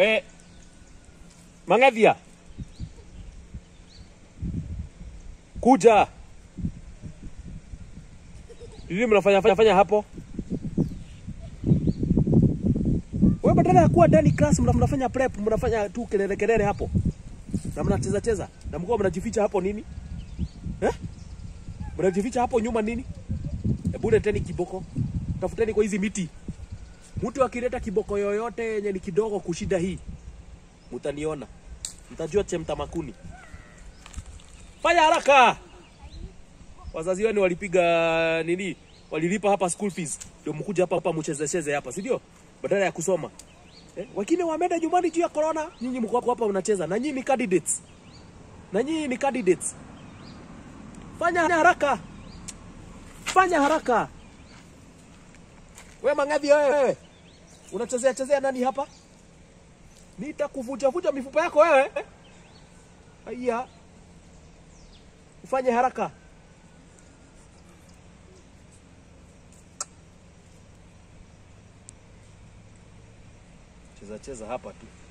We Mang'ethia, kuja. Nini mnafanya fanya, fanya hapo? Wewe badala ya kuwa ndani class mna- mnafanya prep, mnafanya tu kelele kelele hapo. Na mnacheza cheza. Na mko mnajificha hapo nini? Eh? Mnajificha hapo nyuma nini? Hebu leteni kiboko. Tafuteni kwa hizi miti. Mtu akileta kiboko yoyote yenye ni kidogo kushida hii, mtaniona, mtajua chemta makuni. Fanya haraka! Wazazi wenu walipiga nini? Walilipa hapa school fees, ndio mkuja hapa hapa mchezecheze hapa, si ndio? Badala ya kusoma eh? Wengine wameenda nyumbani juu ya corona, nyinyi mko hapa hapa mnacheza, na nyinyi ni candidates, na nyinyi ni candidates. Fanya haraka, fanya haraka. We Mang'athi wewe, unachezea chezea nani hapa? Nitakuvuja vuja mifupa yako wewe. Aya, ufanye haraka. Cheza cheza hapa tu.